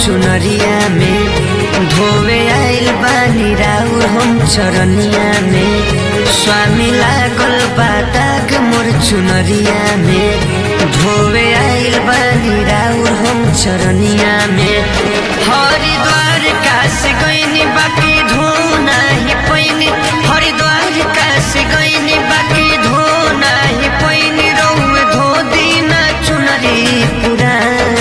चुनरिया में धोवे आइल बानी राउर हम चरनिया में स्वामी लागल बादाग मोर चुनरिया में धोवे आइल बानी राउर हम चरनिया में हरिद्वार काशी गइनी बाकी धो नाही पैनी हरिद्वार काशी गइनी बाकी धो नाही पैनी रौवे धो दिन चुनरी पुराण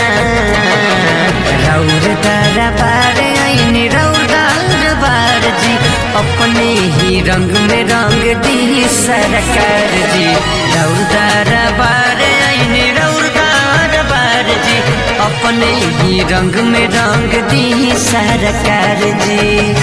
रौर तारा बार ऐनी रौर बार जी अपने ही रंग में रंग दी सरकार जी रौर तारा बार ऐनी रौर बार जी अपने ही रंग में रंग दी सरकार जी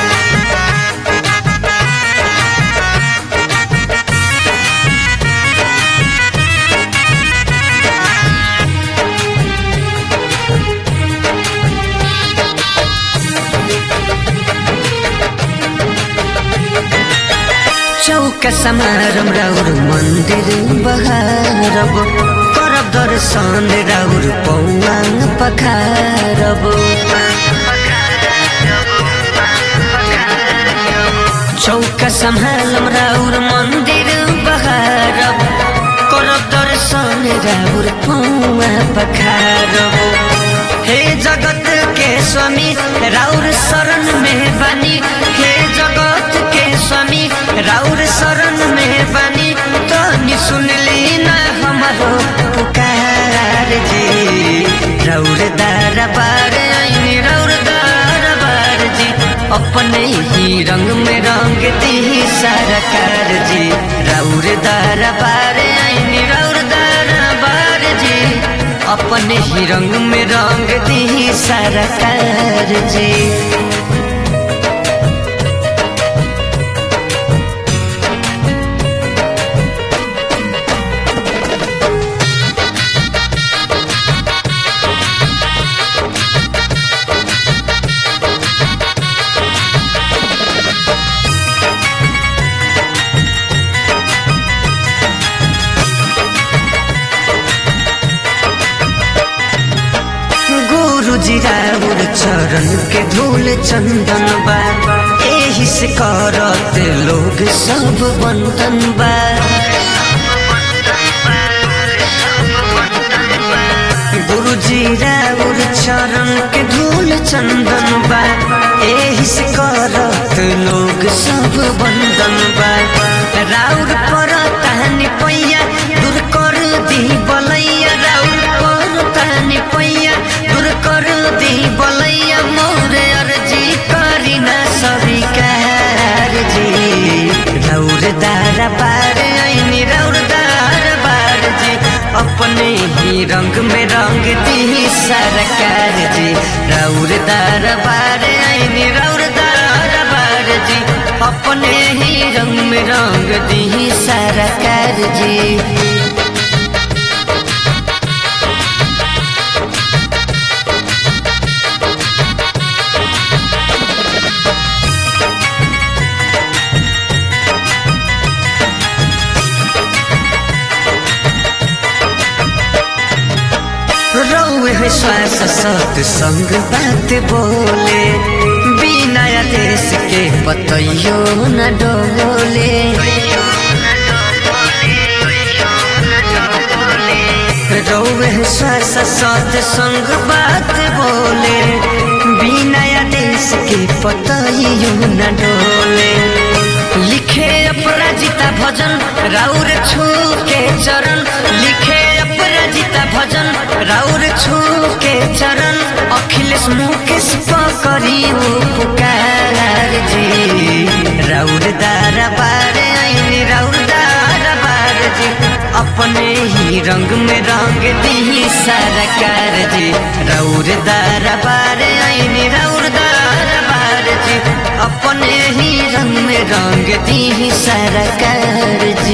चौक समारम राउर मन्दिर बहारब करब दर्शन राउर पौवाङ पखारब चौक सम्हालम राउर मन्दिर बहारब करब दर्शन राउर पौवा पखारब हे जगत के स्वामी राउर शरण में बानी हे जगत के स्वामी राउर शरण में बानी तनी सुनली ना हमारो पुकार जी राउर दरबार आईनी राउर दरबार जी अपने ही रंग में रंग दी सरकार जी राउर दरबार आईनी राउर दरबार जी अपने ही रंग में रंग दी सरकार जी गुरुजी राउर चरण के धूल चंदन बा एही से करत लोग सब बंधन बा गुरुजी राउर चरण के धूल चंदन बा एही से करत लोग सब बंधन बा राउर पर तहनी पैया दूर कर दी बलैया राउर पर तहनी पैया दूर कर दी बलैया मोर अर्जी करी ना स्वीकार जी राउर दारा बार ऐनी राउर दारा बार जी अपने ही रंग में रंग दी सरकार जी राउर दारा बार ऐनी राउर दारा बार जी अपने ही रंग में रंग दी सरकार जी रौए है श्वास सत संग बात बोले बिना देश के पतैयो न डोले रौए है श्वास सत संग बात बोले बिना देश के पतैयो न डोले लिखे अपराजिता भजन राउर छू के चरण लिखे अपराजिता भजन राउर छू के चरण अखिलेश मुकेश पकड़ी पुकार जी राउर दारा बार आईनी राउर दारा बार जी अपने ही रंग में रंग दी सरकार जी राउर दारा बार आईनी राउर दारा बार जी अपने ही रंग में रंग दी सरकार जी